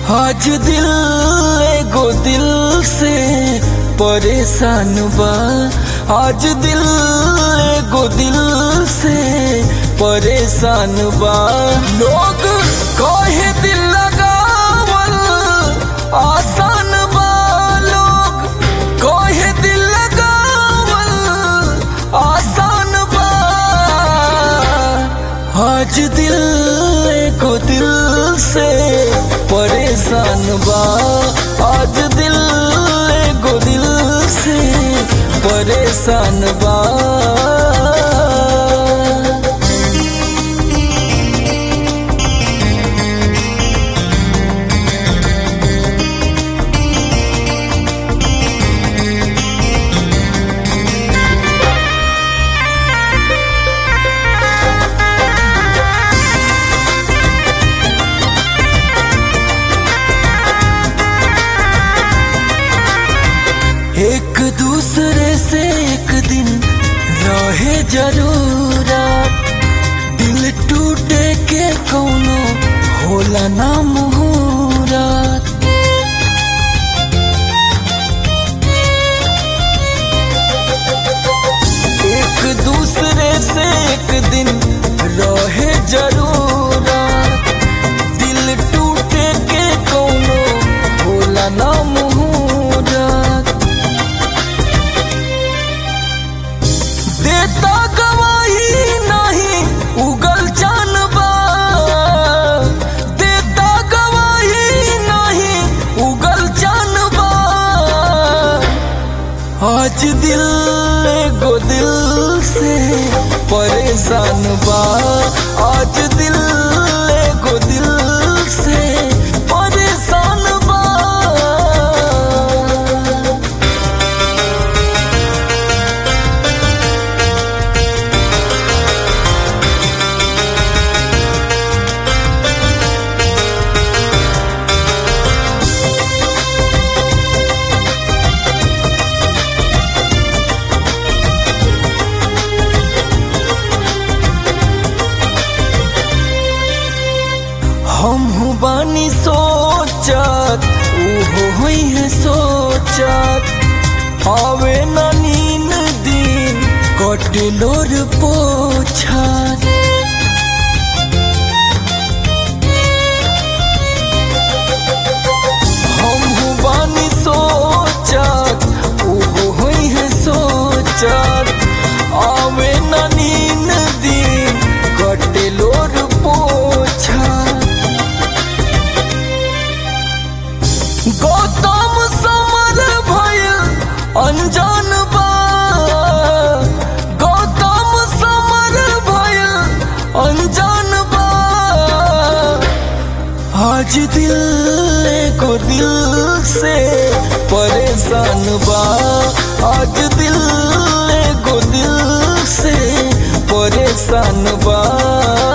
आज दिल एगो दिल से परेशान बा आज दिल एगो दिल से परेशान बा लोग कहे दिल लगावल आसान बा लोग कहे दिल लगावल आसान बा आज दिल एगो दिल से परेशान बा आज दिल एगो दिल से परेशान बा एक दूसरे से एक दिन रहे जरूरत दिल टूटे के कौनो होला ना मुहूरत एक दूसरे से एक दिन रहे जरूरत दिल टूटे के कौनो होला ना मुहूरत देता गवाही नहीं उगल जानबा देता गवाही नहीं उगल जानबा आज दिल एगो दिल से परेशान बा आज दिल एगो दिल से परेशान बा हम बानी सोचत उहो हुई है सोचत आवे ना नीन दिन कटलोर पोछत हम बानी सोचत उहो हुई है सोचत आवे ना नीन दिन कटलोर पोछत गौतम समर भइल अनजान बा गौतम समर भइल अनजान बा आज दिल को दिल से परेशान बा आज दिल को दिल से परेशान बा